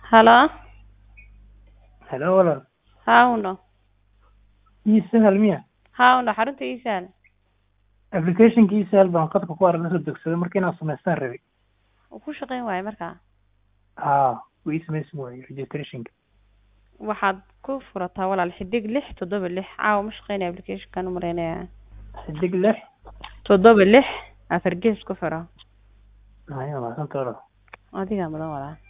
Halo, Hello walaal haa uno, ii sahal miya haa uno xarunta ii sahal. applicationka ii sahal baan qadka ku arag la soo degsaday marka inaan samaystaan rabay Wuu ku shaqayn waayo markaa. haa wuu ii samaysan waayey registrationka Waxaad ku furataa walaal xidig lix toddoba lix caawa ma shaqaynaya applicationkan u maraynaya xidig lix toddoba lix afar gees ku furo haya mahadsanta walaal adigaa mudan walaal